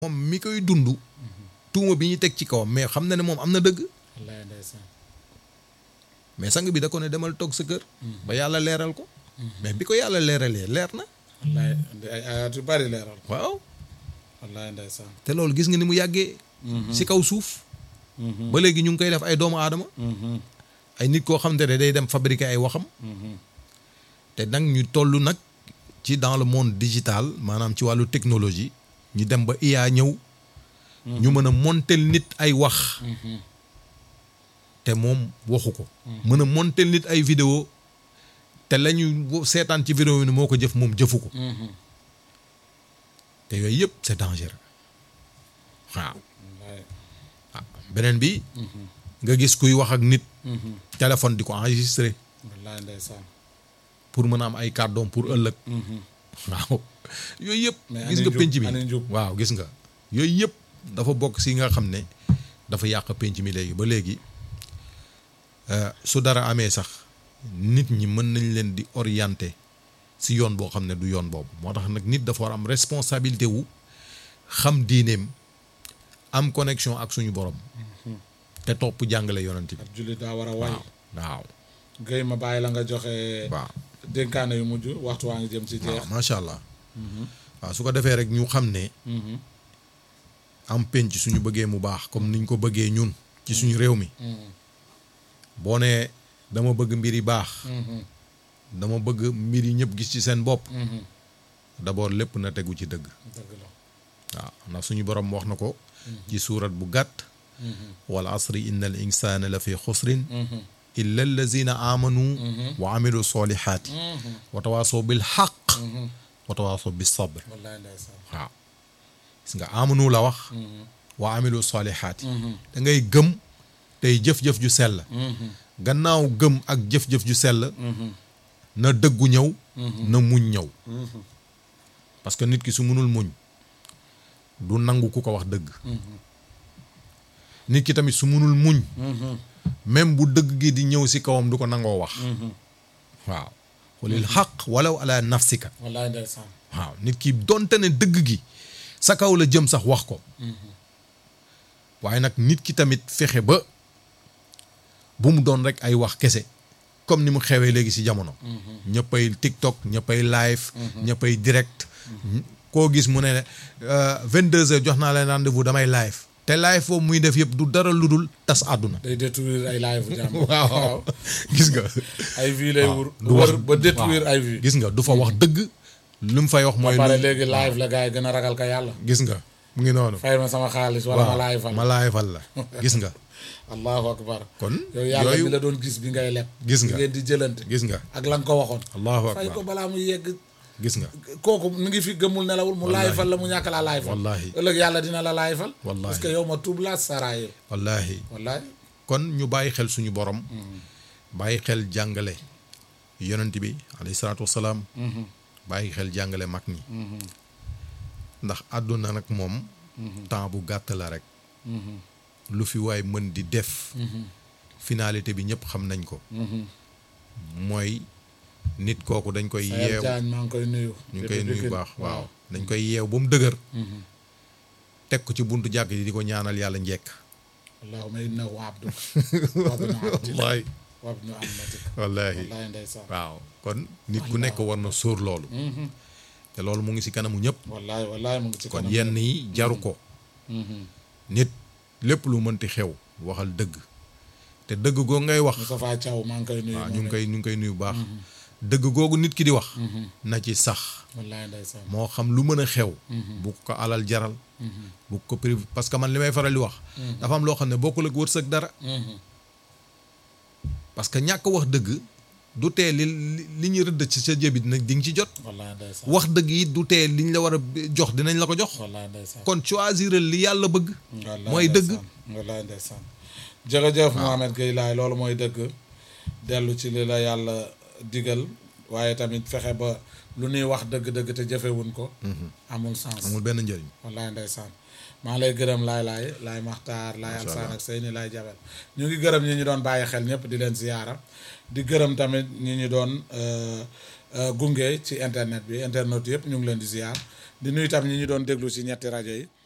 moom mi koy dund tuuma bi ñu teg ci kawam mais xam na ne moom am na dëgg wallaay ndeysaan mais sang bi da ko ne demal toog sa kër ba yàlla leeral ko mais bi ko yàlla leeralee leer na wallaay indi ay ayaat yu bari leeral waaw wallaay ndeysaan te loolu gis nga ni mu yàggee si kaw suuf ba léegi ñu ngi koy def ay doomu aadama ay nit koo xam te ne day dem fabriquer ay waxam te nag ñu toll nag ci dans le monde digital maanaam ci wàllu technologie ñu dem ba IA ñëw ñu mën a montel nit ay wax te moom waxu ko mën a montel nit ay vidéo te la ñu seetaan ci vidéo ni moo ko jëf moom jëfu ko te yooyu yëpp c'est dangereux waaw wallaay ah beneen bi nga gis kuy wax ak nit téléphone di ko enregistré wallaay ndeysaan pour mën a am ay kàddoom pour ëllëg waaw yooyu yëpp Mais gis ani nga njub, penc mi ani njub. waaw gis nga yooyu yëpp dafa bokk si nga xam ne dafa yàq penc mi léegi ba léegi euh, su dara amee sax nit ñi mën nañ leen di orienter si yoon boo xam ne du yoon boobu moo tax nag nit dafa war am responsabilité wu xam diineem am connexion ak suñu borom te topp jàngale yonent bi ak jullit daa war a way waaw waaw Guèye ma bàyyi la nga joxe waaw dénkaane yu mujj waxtu waa ngi jëm ci jeex waaw macha allah waaw su ko defee rek ñu xam ne am penc suñu bëggee mu baax comme niñ ko bëggee ñun ci suñu réew mi boo nee dama bëgg mbir yi baax dama bëgg mbir yi ñëpp gis ci seen bopp d'abord lépp na tegu ci dëgg dëgg la waaw ndax suñu borom wax na ko ci suurat bu gàtt wal asri inna al insana la fi xusrin illa allazina amanu wa amilu solihaati wa tawaasoo bil xaq wa tawaasoo bis sabr wallaay ndeysaan waaw gis nga amanu la wax wa amilu solihaati da ngay gëm tey jëf-jëf ju sell gannaaw gëm ak jëf-jëf ju sell na dëggu ñëw na muñ ñëw parce que nit ki su mënul muñ du nangu ku ko wax dëgg nit ki tamit su mënul muñ même bu dëgg gi di ñëw si kawam du ko nangoo wax waaw xulil xaq walaw ala nafsika wallaay ndeysaan waaw nit ki donte ne dëgg gi sa kaw la jëm sax wax ko waaye nag nit ki tamit fexe ba bu mu doon rek ay wax kese comme ni mu xewee léegi ci jamono ñëppay TikTok ñëppay live ñëppay direct koo gis mu ne vingt deux heures jox naa leen rendez-vous damay live te live foofu muy def yëpp du dara lu dul tas àdduna day détruire ay live jàmm waaw gis nga ay vues lay wur du wax wër ba détruire waaw. ay vues gis nga du fa wax dëgg lu mu fay wax mooy pare lu léegi live la gars yi gën a ragal ka yàlla gis nga mu ngi noonu fay ma sama xaalis wala ma live fal ma laay fal la gis nga allahu akbar kon yow yàlla yooyu mi la doon gis bi ngay leb Gis nga. bi ngeen di jëlante gis nga ak la nga ko waxoon allahu fay ko akbar balaa muy yegg gis nga kooku mi ngi fi gëmul nelawul mu laay fal la mu ñàkk laa laay fal Wallahi. ëllëg yàlla dina la laay fal Wallahi. parce que yow ma tuub laa saraaye wallahi wallaay kon ñu bàyyi xel suñu borom bàyyi xel jàngale yonent bi alayhi salaatu wasalaam bàyyi xel jàngale mag ñi ndax àdduna nag moom temps bu gàtt la rek lu fi waay mën di def finalité bi ñëpp xam nañ ko mooy nit kooku dañ koy Sayer yeew Diagne maa ngi koy nuyu ñu ngi koy depuis nuyu Pikine. baax waaw dañ koy yeew ba mu dëgër teg ko ci buntu jàkk ji di ko ñaanal yàlla njekk allahumma innahu abduk wabnu abdik wallahi wabnu amatik wallahi wallaay ndeysaan waaw kon nit ku nekk war na sóor loolu te loolu mu ngi ci kanamu ñëpp wallaay wallaay mu ngi ci kon kanam yenn yi jaru ko nit lépp lu mënti xew waxal dëgg te dëgg googu ngay wax Moustapha Thiaw maa ngi koy nuyu waaw moom ñu ngi it. koy ñu ngi koy nuyu bu baax dëgg googu nit ki di wax na ci sax wallaay ndeysaan moo xam lu mën a xew bu ko alal jaral bu ko privé parce que man li may faral di wax dafa am loo xam ne bokkul ak wërsëg dara parce que ñàkk wax dëgg du tee li li- li ñu rëdd ci sa jëbi nag di nga ci jot wallaay ndeysaan wax dëgg yi du tee liñ la war a jox dinañ la ko jox wallaay ndeysaan kon choisir li yàlla bëgg wallaay mooy dëgg ndeysaan. wallaay ndeysaan jërëjëf Mohamed Gueye laay loolu mooy dëgg dellu ci li la yàlla digal waaye tamit fexe ba lu ñuy wax dëgg-dëgg te jëfewuñ ko amul sens amul benn njëriñ wallaay ndeysaan maa lay gërëm laay laay laay maxtaar laay alsaan ak seyni laay jabel ñu ngi gërëm ñi ñu doon bàyyi xel ñëpp di leen ziyaara di gërëm tamit ñi ñu doon euh, euh, gunge ci internet bi internet yëpp ñu ngi leen di ziyaar di nuyu tam ñi ñu doon déglu ci ñetti rajo yi